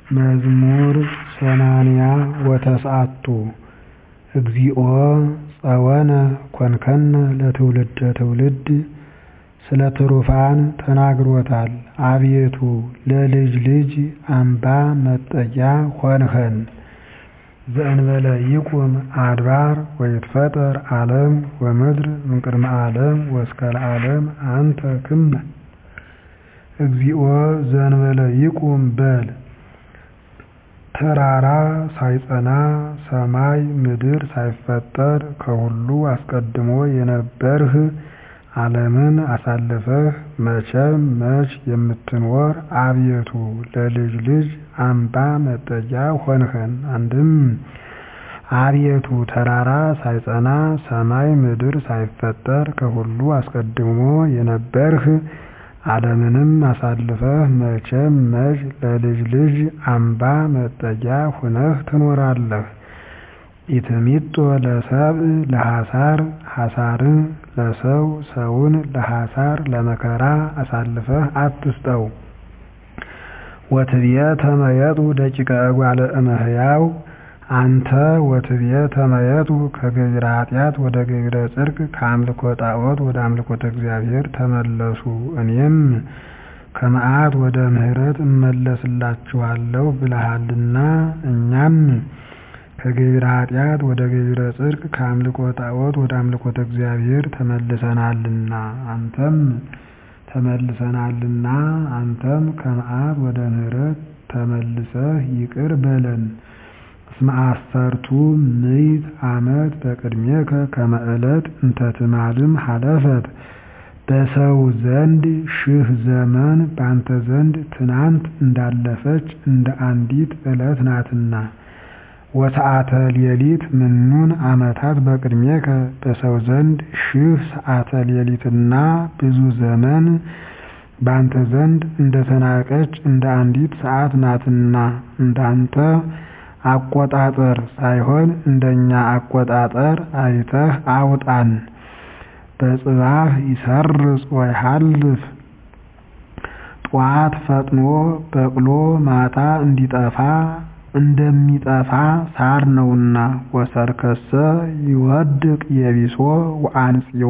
መዝሙር ሰማንያ ወተስዓቱ እግዚኦ ጸወነ ኮንከነ ለትውልደ ትውልድ ስለ ትሩፋን ተናግሮታል አቤቱ ለልጅ ልጅ አምባ መጠጊያ ሆንኸን ዘእንበለ ይቁም አድባር ወይትፈጠር ዓለም ወምድር እምቅድመ ዓለም ወእስከ ለዓለም አንተ ክመ እግዚኦ ዘእንበለ ይቁም በል ተራራ ሳይጸና ሰማይ ምድር ሳይፈጠር ከሁሉ አስቀድሞ የነበርህ ዓለምን አሳልፈህ መቼም መች የምትኖር አቤቱ ለልጅ ልጅ አምባ መጠጊያ ሆንኸን አንድም አቤቱ ተራራ ሳይጸና ሰማይ ምድር ሳይፈጠር ከሁሉ አስቀድሞ የነበርህ ዓለምንም አሳልፈህ መቼም መች ለልጅ ልጅ አምባ መጠጊያ ሁነህ ትኖራለህ። ኢትሚጦ ለሰብእ ለሐሳር ሐሳርን ለሰው ሰውን ለሐሳር ለመከራ አሳልፈህ አትስጠው። ወትብየ ተመየጡ ደቂቀ እጓለ እመሕያው አንተ ወትብየ ተመየጡ ከገቢረ ኃጢአት ወደ ገቢረ ጽድቅ ከአምልኮ ጣዖት ወደ አምልኮተ እግዚአብሔር ተመለሱ እኔም ከመዓት ወደ ምሕረት እመለስላችኋለሁ ብለሃልና እኛም ከገቢረ ኃጢአት ወደ ገቢረ ጽድቅ ከአምልኮ ጣዖት ወደ አምልኮተ እግዚአብሔር ተመልሰናልና አንተም ተመልሰናልና አንተም ከመዓት ወደ ምሕረት ተመልሰህ ይቅር በለን። እስመ አሰርቱ ምዕት ዓመት በቅድሜከ ከመ ዕለት እንተ ትማልም ሀለፈት በሰው ዘንድ ሺህ ዘመን በአንተ ዘንድ ትናንት እንዳለፈች እንደ አንዲት ዕለት ናትና። ወሰዓተ ሌሊት ምኑን ዓመታት በቅድሜከ በሰው ዘንድ ሺህ ሰዓተ ሌሊትና ብዙ ዘመን በአንተ ዘንድ እንደተናቀች እንደ አንዲት ሰዓት ናትና እንዳንተ አቆጣጠር ሳይሆን እንደኛ አቆጣጠር አይተህ አውጣን። በጽባህ ይሰርጽ ወይሃልፍ ጧት ፈጥኖ በቅሎ ማታ እንዲጠፋ እንደሚጠፋ ሳር ነውና። ወሰርከሰ ይወድቅ የቢሶ ወአንጽዮ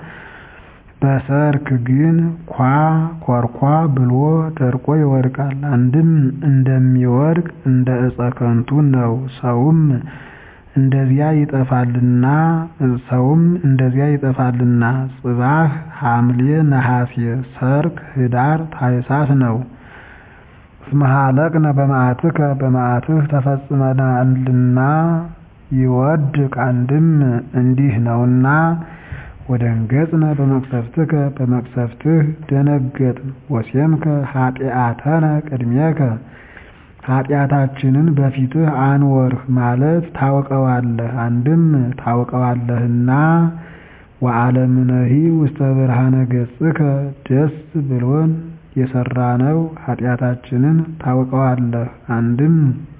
በሰርክ ግን ኳ ኮርኳ ብሎ ደርቆ ይወድቃል። አንድም እንደሚወድቅ እንደ ዕፀ ከንቱ ነው። ሰውም እንደዚያ ይጠፋልና ሰውም እንደዚያ ይጠፋልና። ጽባህ ሐምሌ ነሐሴ፣ ሰርክ ህዳር ታኅሳስ ነው። እስመ ሀለቅነ በመዓትከ በመዓትህ ተፈጽመናልና ይወድቅ አንድም እንዲህ ነውና ወደንገጽነ በመቅሰፍትከ በመቅሰፍትህ ደነገጥን። ወሴምከ ኃጢአተነ ቅድሜከ ኃጢአታችንን በፊትህ አንወርህ ማለት ታውቀዋለህ። አንድም ታውቀዋለህና ወዓለምነሂ ውስተ ብርሃነ ገጽከ ደስ ብሎን የሰራነው ኃጢአታችንን ታውቀዋለህ። አንድም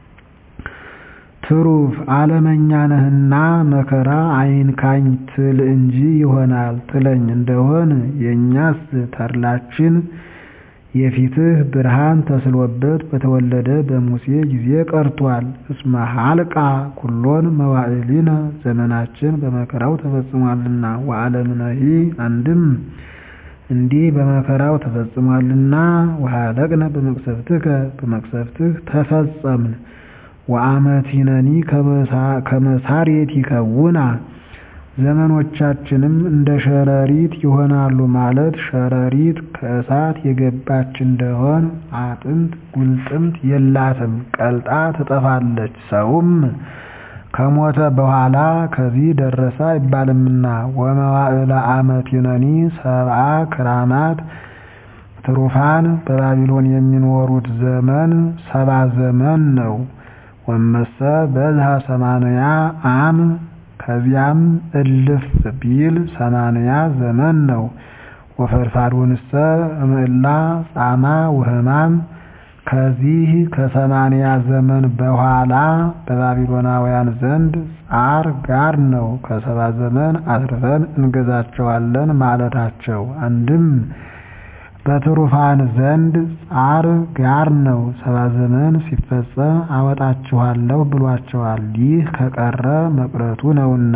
ትሩፍ ዓለመኛ ነህና መከራ አይንካኝ ትል እንጂ ይሆናል ትለኝ እንደሆን የእኛስ ተድላችን የፊትህ ብርሃን ተስሎበት በተወለደ በሙሴ ጊዜ ቀርቷል። እስመ ሀልቃ ኩሎን መዋዕሊነ ዘመናችን በመከራው ተፈጽሟልና። ወዓለምነሂ አንድም እንዲህ በመከራው ተፈጽሟልና። ወሀለቅነ በመቅሰፍትከ በመቅሰፍትህ ተፈጸምን። ወአመቲነኒ ከመሳሬት ይከውና ዘመኖቻችንም እንደ ሸረሪት ይሆናሉ ማለት ሸረሪት ከእሳት የገባች እንደሆን አጥንት ጉልጥምት የላትም ቀልጣ ትጠፋለች። ሰውም ከሞተ በኋላ ከዚህ ደረሰ አይባልምና። ወመዋዕለ አመቲነኒ ሰብአ ክራማት ትሩፋን በባቢሎን የሚኖሩት ዘመን ሰባ ዘመን ነው። ወመሰ በዝሃ ሰማንያ አም ከዚያም እልፍ ቢል ሰማንያ ዘመን ነው። ወፈድፋዶንሰ እምዕላ ጻማ ወህማም ከዚህ ከሰማንያ ዘመን በኋላ በባቢሎናውያን ዘንድ ጻር ጋር ነው። ከሰባ ዘመን አትርፈን እንገዛቸዋለን ማለታቸው። አንድም በትሩፋን ዘንድ ጻር ጋር ነው። ሰባ ዘመን ሲፈጸም አወጣችኋለሁ ብሏቸዋል። ይህ ከቀረ መቅረቱ ነውና።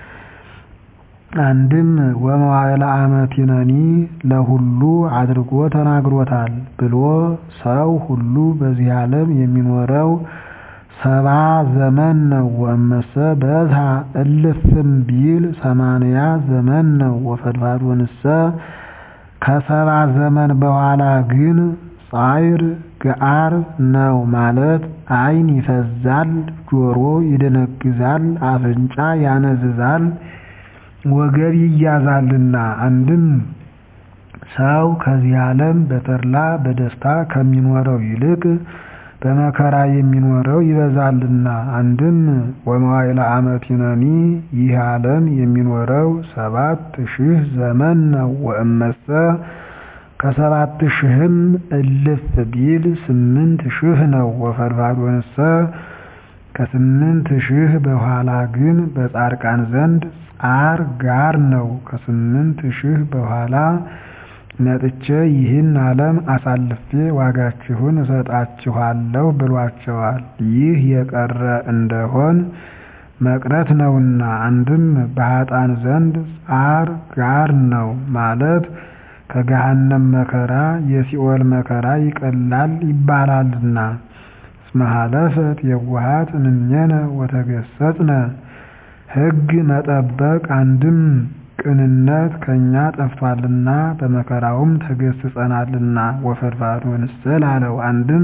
አንድም ወመዋዕለ አመቲነኒ ለሁሉ አድርጎ ተናግሮታል ብሎ ሰው ሁሉ በዚህ ዓለም የሚኖረው ሰባ ዘመን ነው። ወእመሰ በዝሃ እልፍም ቢል ሰማንያ ዘመን ነው። ወፈድፋዶንሰ ከሰባ ዘመን በኋላ ግን ጻዕር ገአር ነው ማለት ዓይን ይፈዛል፣ ጆሮ ይደነግዛል፣ አፍንጫ ያነዝዛል፣ ወገብ ይያዛልና። አንድም ሰው ከዚህ ዓለም በተድላ በደስታ ከሚኖረው ይልቅ በመከራ የሚኖረው ይበዛልና። አንድም ወመዋዕለ አመቲነኒ ይህ ዓለም የሚኖረው ሰባት ሺህ ዘመን ነው። ወእመሰ ከሰባት ሺህም እልፍ ቢል ስምንት ሺህ ነው። ወፈድፋዶንሰ ከስምንት ሺህ በኋላ ግን በጻድቃን ዘንድ ጻር ጋር ነው። ከስምንት ሺህ በኋላ መጥቼ ይህን ዓለም አሳልፌ ዋጋችሁን እሰጣችኋለሁ ብሏቸዋል። ይህ የቀረ እንደሆን መቅረት ነውና። አንድም በኃጥአን ዘንድ ጻር ጋር ነው ማለት ከገሃነም መከራ የሲኦል መከራ ይቀላል ይባላልና። እስመ ሀለፈት የዋሃት እምኔነ ወተገሰጽነ ሕግ መጠበቅ አንድም ቅንነት ከእኛ ጠፍቷልና በመከራውም ተገስጸናልና። ወፈድፋዶንሰ ላለው አንድም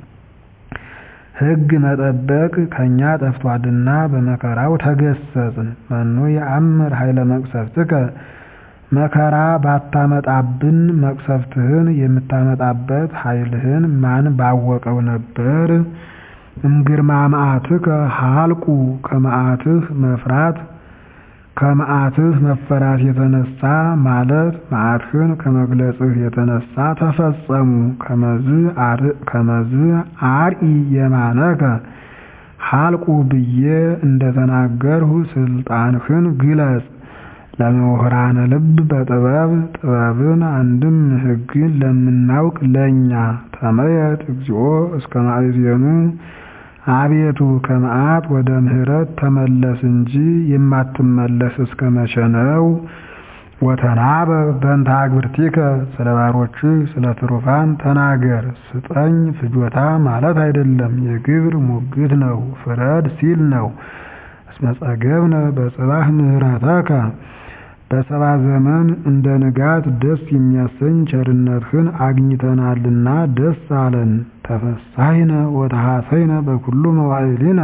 ሕግ መጠበቅ ከእኛ ጠፍቷልና በመከራው ተገሰጽን። መኑ የአምር ኃይለ መቅሰፍትከ መከራ ባታመጣብን መቅሰፍትህን የምታመጣበት ኃይልህን ማን ባወቀው ነበር? እምግርማ መዓትከ ሀልቁ ከመዓትህ መፍራት ከመዓትህ መፈራት የተነሳ ማለት መዓትህን ከመግለጽህ የተነሳ ተፈጸሙ። ከመዝ አርኢ የማነከ ሀልቁ ብዬ እንደተናገርሁ ስልጣንህን ግለጽ። ለምሁራነ ልብ በጥበብ ጥበብን አንድም ሕግን ለምናውቅ ለእኛ ተመየጥ እግዚኦ እስከ ማእዜኑ አቤቱ ከመዓት ወደ ምሕረት ተመለስ እንጂ የማትመለስ እስከ መቼ ነው? ወተናበብ በእንተ አግብርቲከ ስለ ባሮችህ ስለ ትሩፋን ተናገር። ስጠኝ ፍጆታ ማለት አይደለም፣ የግብር ሙግት ነው። ፍረድ ሲል ነው። እስመ ጸገብነ በጽባህ ምሕረተከ በሰባ ዘመን እንደ ንጋት ደስ የሚያሰኝ ቸርነትህን አግኝተናልና ደስ አለን። ተፈሳሂነ ወተሐሰይነ በኩሉ መዋዕሊነ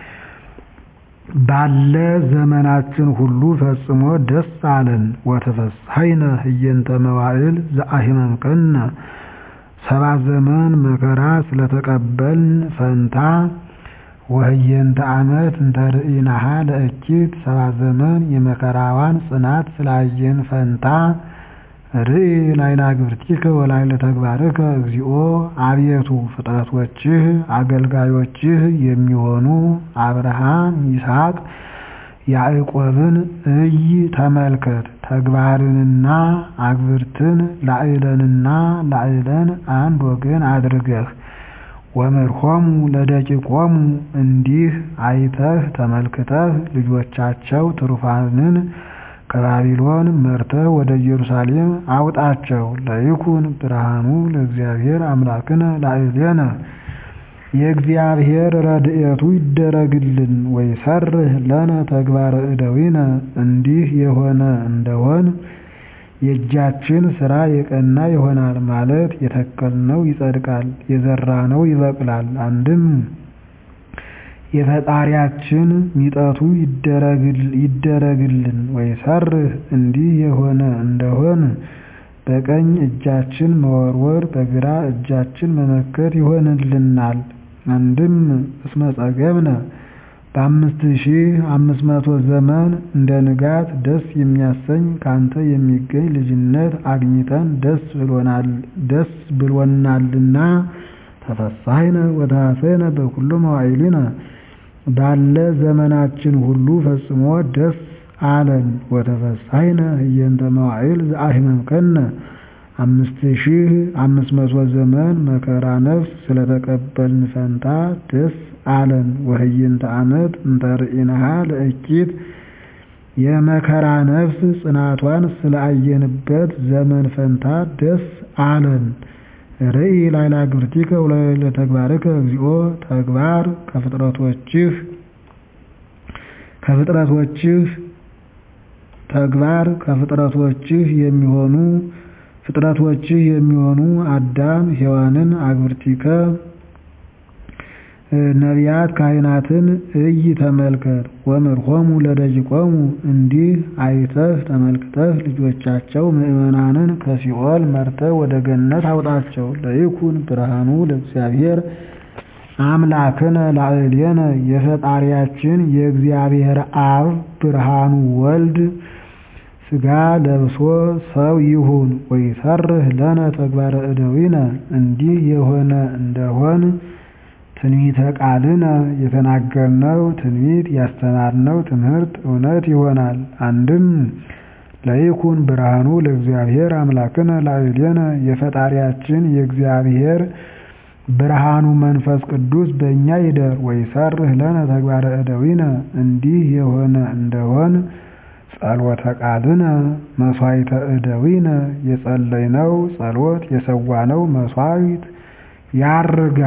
ባለ ዘመናችን ሁሉ ፈጽሞ ደስ አለን። ወተፈሳሂነ ህየንተ መዋዕል ዘአሂመምከነ ሰባ ዘመን መከራ ስለተቀበልን ፈንታ ወህየንተ ዓመት እንተ ርኢናሃ ለእኪት ሰባ ዘመን የመከራዋን ጽናት ስላየን ፈንታ ርኢ ላይላ ግብርቲከ ወላይለ ተግባርከ እግዚኦ አቤቱ ፍጥረቶችህ አገልጋዮችህ የሚሆኑ አብርሃም፣ ይስሐቅ፣ ያዕቆብን እይ ተመልከት። ተግባርንና አግብርትን ላዕለንና ላዕለን አንድ ወገን አድርገህ ወምርሆሙ ለደቂቆሙ እንዲህ አይተህ ተመልክተህ ልጆቻቸው ትሩፋንን ከባቢሎን መርተህ ወደ ኢየሩሳሌም አውጣቸው። ለይኩን ብርሃኑ ለእግዚአብሔር አምላክነ ላዕሌነ የእግዚአብሔር ረድኤቱ ይደረግልን። ወይሰርህ ለነ ተግባረ እደዊነ እንዲህ የሆነ እንደሆን የእጃችን ስራ የቀና ይሆናል ማለት የተከልነው ይጸድቃል፣ የዘራነው ይበቅላል። አንድም የፈጣሪያችን ሚጠቱ ይደረግልን። ወይሰርህ እንዲህ የሆነ እንደሆን በቀኝ እጃችን መወርወር በግራ እጃችን መመከት ይሆንልናል። አንድም እስመ ጸገብነ በአምስት ሺህ አምስት መቶ ዘመን እንደ ንጋት ደስ የሚያሰኝ ካንተ የሚገኝ ልጅነት አግኝተን ደስ ብሎናልና ተፈሳሂነ ወተሐሰይነ በኩሉ መዋዕሊነ ባለ ዘመናችን ሁሉ ፈጽሞ ደስ አለን። ወተፈሳሂነ ህየንተ መዋዕል ዘአሂመምከነ አምስት ሺህ አምስት መቶ ዘመን መከራ ነፍስ ስለተቀበልን ፈንታ ደስ አለን። ወህይንተ ዓመት እንተ ርኢንሃ ለእኪት የመከራ ነፍስ ጽናቷን ስለአየንበት ዘመን ፈንታ ደስ አለን። ርኢ ላዕለ ግብርቲከ ወላዕለ ተግባርከ እግዚኦ ተግባር ከፍጥረቶችህ ከፍጥረቶችህ ተግባር ከፍጥረቶችህ የሚሆኑ ፍጥረቶችህ የሚሆኑ አዳም ሔዋንን አግብርቲከ ነቢያት ካህናትን እይ ተመልከት። ወምርሆሙ ለደቂቆሙ እንዲህ አይተህ ተመልክተህ ልጆቻቸው ምእመናንን ከሲኦል መርተህ ወደ ገነት አውጣቸው። ለይኩን ብርሃኑ ለእግዚአብሔር አምላክነ ላዕሌነ የፈጣሪያችን የእግዚአብሔር አብ ብርሃኑ ወልድ ሥጋ ለብሶ ሰው ይሁን። ወይሰርህ ለነ ተግባረ እደዊነ እንዲህ የሆነ እንደሆን ትንቢተ ቃልነ የተናገርነው ትንቢት ያስተማርነው ትምህርት እውነት ይሆናል። አንድም ለይኩን ብርሃኑ ለእግዚአብሔር አምላክነ ላዕሌነ የፈጣሪያችን የእግዚአብሔር ብርሃኑ መንፈስ ቅዱስ በእኛ ይደር። ወይሰርህ ለነ ተግባረ እደዊነ እንዲህ የሆነ እንደሆን ጸሎተ ቃልነ መሥዋዕተ እደዊነ የጸለይነው ጸሎት የሰዋነው መሥዋዕት ያርጋ